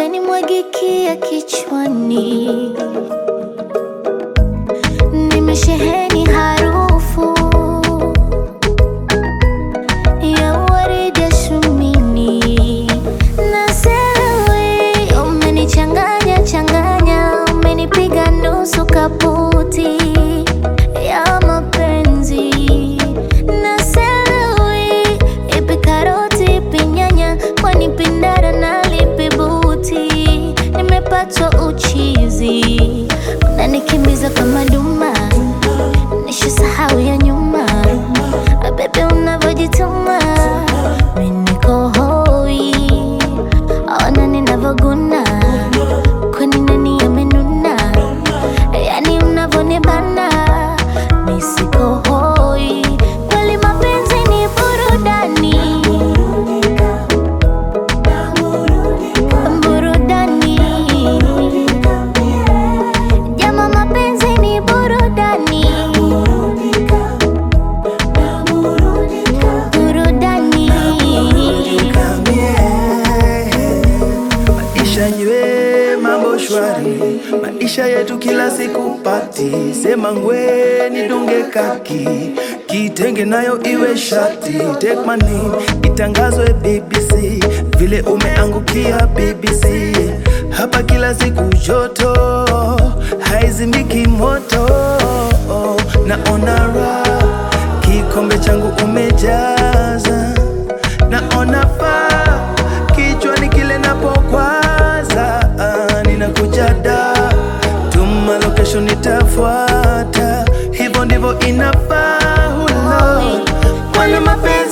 umenimwagikia kichwani, nimesheheni harufu ya waridi ya shumini na sewe, umenichanganya changanya, umenipiga nusu kaputi ya mapenzi na sewe, ipi karoti ipi nyanya, kwani pindara na lipi buti, nimepatwa uchizi, unanikimbiza kama duma, nishasahau ya nyuma Bebe unavyojituma mimi niko hoi, ona ninavyoguna, kwani nani amenuna? Yani unavyonibana mimi siko hoi, kweli mapenzi ni burudani, burudani. Jama, mapenzi ni burudani, burudani. Maisha nywe mambo shwari, maisha yetu kila siku pati. Sema ngwe nidunge kaki, kitenge nayo iwe shati. Take my name itangazwe BBC, vile umeangukia BBC. Hapa kila siku joto, haizimiki moto. Naona raha, kikombe changu umejaza naona faa kichwani kile napokwaza, ah, ninakuja da tuma location nitafuata, hivyo ndivyo inafaa. Hulo, wala mapenzi